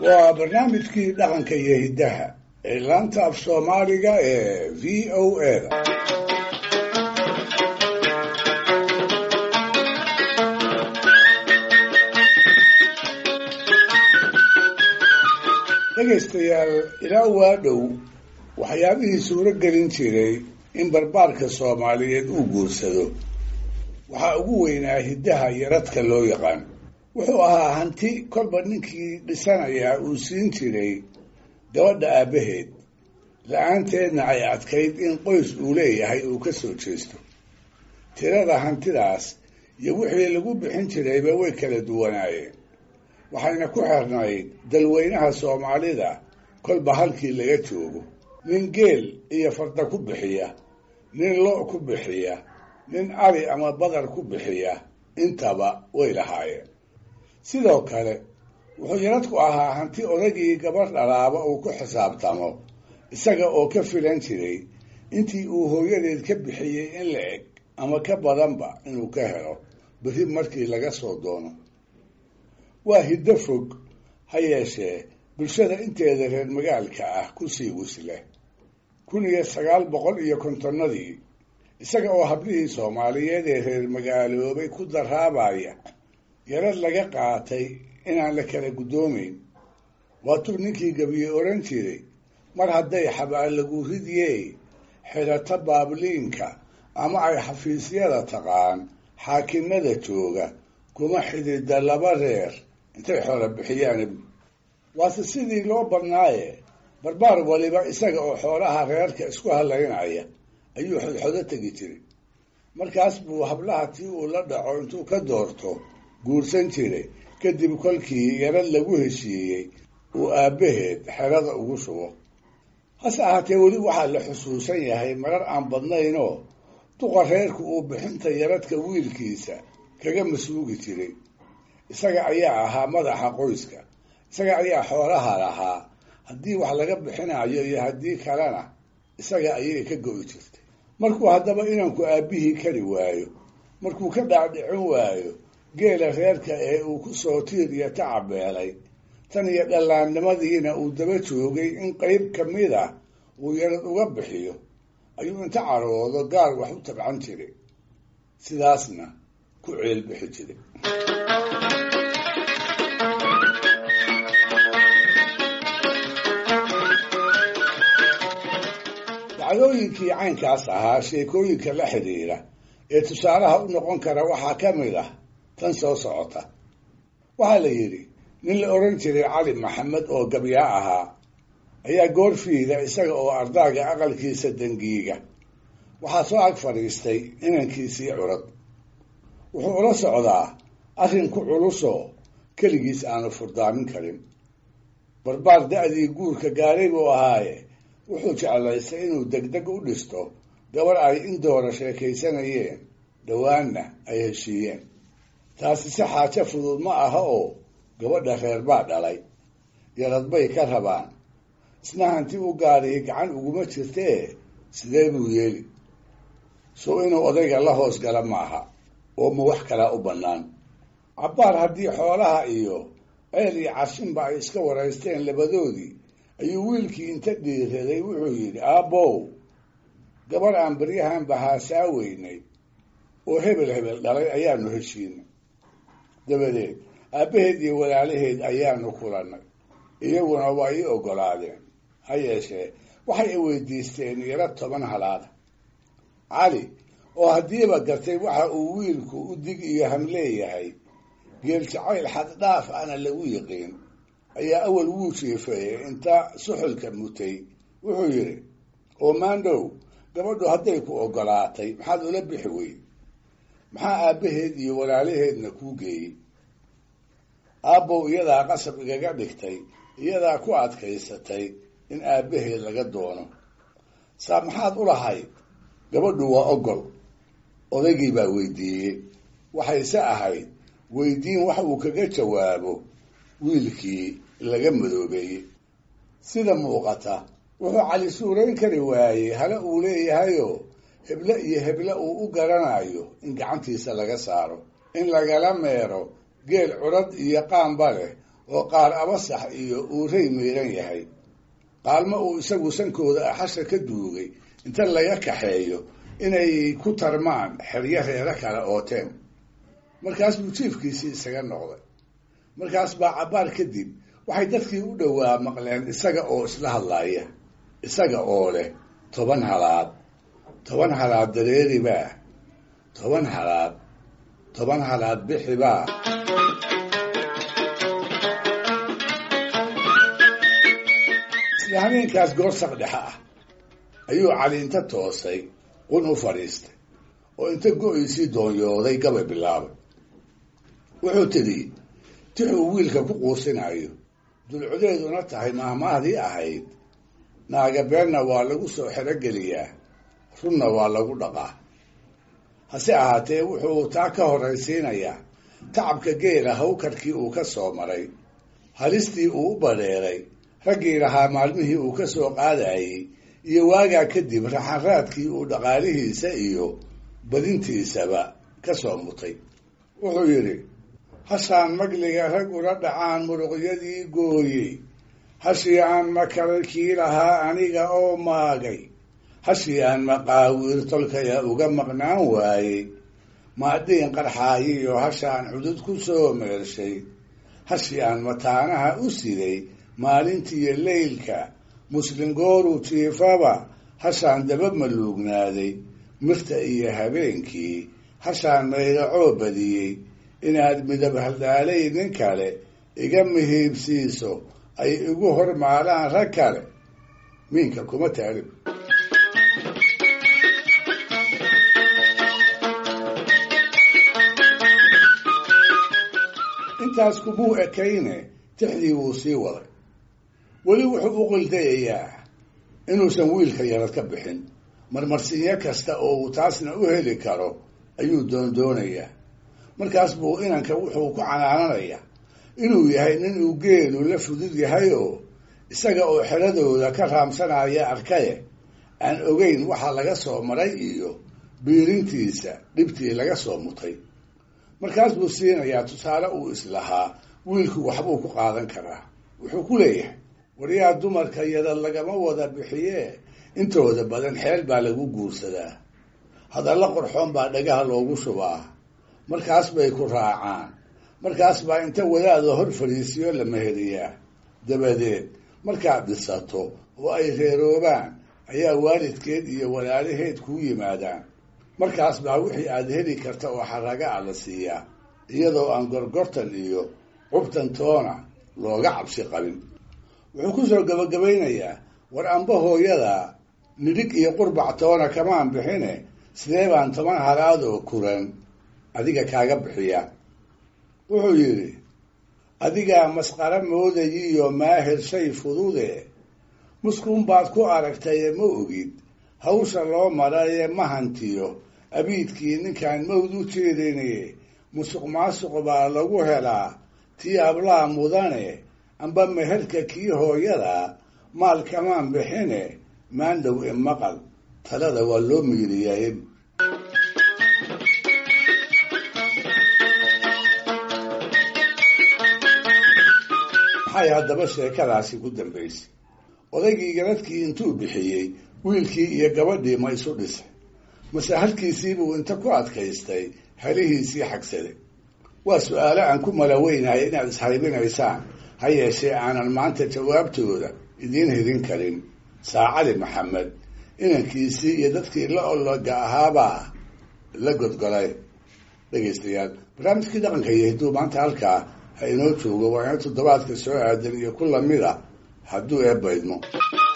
waa barnaamijkii dhaqanka iyo hiddaha ee laanta af soomaaliga ee v o a da dhegaystayaal ilaa waa dhow waxyaabihii suuro gelin jiray in barbaarka soomaaliyeed uu guursado waxaa ugu weynaa hiddaha iyo radka loo yaqaan wuxuu ahaa hanti kolba ninkii dhisanayaa uu siin jiray gabadha aabbaheed la-aanteedna ay adkayd in qoys uu leeyahay uu ka soo jeesto tirada hantidaas iyo wixii lagu bixin jirayba way kala duwanaayeen waxayna ku xirnayd dalweynaha soomaalida kolba halkii laga joogo nin geel iyo farda ku bixiya nin lo' ku bixiya nin ari ama badar ku bixiya intaba way lahaayeen sidoo kale wuxuu yaradku ahaa hanti odagii gabadh dhalaaba uu ku xisaabtamo isaga oo ka filan jiray intii uu hooyadeed ka bixiyey in la eg ama ka badanba inuu ka helo berri markii laga soo doono waa hiddo fog ha yeeshee bulshada inteeda reer magaalka ah kusii wisleh kun iyo sagaal boqol iyo kontonnadii isaga oo hablihii soomaaliyeed ee reer magaaloobay ku daraabaya yarad laga qaatay inaan la kala guddoomayn waatuu ninkii gabiye odhan jiray mar hadday xabaal lagu ridiyey xidhato baabliinka ama ay xafiisyada taqaan xaakimada jooga kuma xidida laba reer intay xoola bixiyaan waase sidii loo badnaaye barbaar waliba isaga oo xoolaha reerka isku halaynaya ayuu xodxodo tegi jiray markaas buu hablaha tii uu la dhaco intuu ka doorto guursan jiray kadib kolkii yarad lagu heshiiyey uu aabbaheed xerada ugu shubo hase ahaatee weli waxaa la xusuusan yahay marar aan badnaynoo duqa reerku uu bixinta yaradka wiilkiisa kaga masuugi jiray isaga ayaa ahaa madaxa qoyska isaga ayaa xoolaha lahaa haddii wax laga bixinayo iyo haddii kalena isaga ayay ka go'i jirtay markuu haddaba inanku aabbihii kari waayo markuu ka dhaadhicin waayo geela reerka ee uu ku soo tiir iyo tacabeelay tan iyo dhallaannimadiina uu daba joogay in qeyb ka mid a uu yarad uga bixiyo ayuu inta caroodo gaar wax u tabcan jiray sidaasna ku ceelbixi jiray dacdooyinkii caynkaas ahaa sheekooyinka la xidhiira ee tusaalaha u noqon kara waxaa ka mid ah tan soo socota waxaa la yidhi nin la odhan jiray cali maxamed oo gabyaa ahaa ayaa goorfiida isaga oo ardaaga aqalkiisa dangiiga waxaa soo ag fadhiistay inankiisii curad wuxuu ula socdaa arrin ku culusoo keligiis aanu furdaamin karin barbaar da-dii guurka gaaray buu ahaaye wuxuu jeclaystay inuu degdeg u dhisto gabarh ay in doora sheekaysanayeen dhowaanna ay heshiiyeen taasi si xaajo fudud ma aha oo gabadha reer baa dhalay yarad bay ka rabaan isna hanti u gaadhii gacan uguma jirtee sidee buu yeeli sow inuu odayga la hoos gala maaha oo ma wax kalaa u bannaan cabbaar haddii xoolaha iyo ceel iyo cashinba ay iska waraysteen labadoodii ayuu wiilkii inta dhiiraday wuxuu yidhi aabbow gabarh aan baryahan bahaasaa weynay oo hebel hebel dhalay ayaanu heshiinay dabadeed aabbaheed iyo walaalaheed ayaanu kulannay iyaguna waa ii oggolaadeen ha yeeshee waxay i weydiisteen yaro toban halaada cali oo haddiiba gartay waxa uu wiilku u dig iyo ham leeyahay geel jacayl xaddhaaf ana lagu yiqiin ayaa awal wuu jiifeeyey inta suxulka mutay wuxuu yidhi oo maandhow gabadhu hadday ku oggolaatay maxaad ula bixi weyd maxaa aabbaheed iyo walaalaheedna kuu geeyey aabbow iyadaa qasab igaga dhigtay iyadaa ku adkaysatay in aabbaheed laga doono saa maxaad u lahayd gabadhu waa ogol odaygii baa weydiiyey waxayse ahayd weydiin wax uu kaga jawaabo wiilkii laga madoobeeyey sida muuqata wuxuu cali suurayn kari waayey hala uu leeyahayoo heble iyo heble uu u garanayo in gacantiisa laga saaro in lagala meero geel curad iyo qaanba leh oo qaar abasax iyo uurey miiran yahay qaalmo uu isagu sankooda axasha ka duugay inta laga kaxeeyo inay ku tarmaan xeryo reero kale ooteen markaas buu jiifkiisii isaga noqday markaas baa cabbaar kadib waxay dadkii u dhowaa maqleen isaga oo isla hadlaaya isaga oo leh toban halaad toban halaad dareeribaa toban halaad toban halaad bixibaa isla habeenkaas goorsaq dhexe ah ayuu caliinta toosay qun u fadhiistay oo inta go-iisii doonyooday gabay bilaabay wuxuu tidhi tixuu wiilka ku quusinayo dulcodeeduna tahay maahmaahdii ahayd naaga beenna waa lagu soo xerogeliyaa runna waa lagu dhaqaa hase ahaatee wuxuu taa ka horraysiinayaa tacabka geela hawkarkii uu ka soo maray halistii uu u badheeray raggii lahaa maalmihii uu ka soo qaadayey iyo waagaa kadib raxanraadkii uu dhaqaalihiisa iyo badintiisaba ka soo mutay wuxuu yidhi hashaan magliga rag ula dhacaan muruqyadii gooyey hashii aan makararkii lahaa aniga oo maagay hashii aan maqaawiir tolkaya uga maqnaan waayey maadhiin qarxaayiyo hashaan cudud ku soo meershay hashii aan mataanaha u siday maalintiiyo leylka muslim gooruu jiifaba hashaan daba maluugnaaday mirta iyo habeenkii hashaan maydacoo badiyey inaad midab haldaalay nin kale iga mihiibsiiso ay igu hormaalaan rag kale miinka kuma taarib intaas kumuu ekayne tixdii wuu sii waday weli wuxuu u qildayayaa inuusan wiilka yarad ka bixin marmarsinyo kasta oo uu taasna u heli karo ayuu doondoonayaa markaas buu inanka wuxuu ku canaananayaa inuu yahay nin uu geelu la fudud yahay oo isaga oo xeradooda ka raamsanaya arkaye aan ogeyn waxa laga soo maray iyo biirintiisa dhibtii laga soo mutay markaas buu siinayaa tusaale uu islahaa wiilku waxbuu ku qaadan karaa wuxuu ku leeyahay waryaa dumarka yadad lagama wada bixiye intooda badan xeel baa lagu guursadaa hadalla qorxoon baa dhagaha loogu shubaa markaas bay ku raacaan markaas baa inta wadaada hor fadhiisiyo la meheriyaa dabadeed markaad dhisato oo ay reeroobaan ayaa waalidkeed iyo walaalaheed kuu yimaadaan markaas baa wixii aad heli karta oo xaraga a la siiyaa iyadoo aan gorgortan iyo cubtan toona looga cabsi qabin wuxuu ku soo gabagabaynayaa war amba hooyada nidhig iyo qurbac toona kamaan bixine sidee baan toban halaadoo kuran adiga kaaga bixiya wuxuu yidhi adigaa masqara moodayiyo maahir shay fudude muskuun baad ku aragtaye ma ogid hawsha loo maraye ma hantiyo abiidkii ninkaan mawd u jeedine musuq maasuq baa lagu helaa tii ablaa mudane amba meherka kii hooyada maal kamaan bixine maandhow e maqal talada waa loo miiriyaye maxay haddaba sheekadaasi ku dambaysay odaygii garadkii intuu bixiyey wiilkii iyo gabadhii ma isu dhisay mase halkiisiibuu inta ku adkaystay halihiisii xagsaday waa su-aalo aan ku malaweynahay inaad ishaybinaysaan ha yeeshee aanan maanta jawaabtooda idiin hidin karin saacali maxamed inankiisii iyo dadkii la ologa ahaabaa la godgolay dhegaystayaal barnaamijkii dhaqanka iyo hidduu maanta halkaa ha inoo joogo waa ina toddobaadka soo aadan iyo ku lamid a hadduu eebbaydmo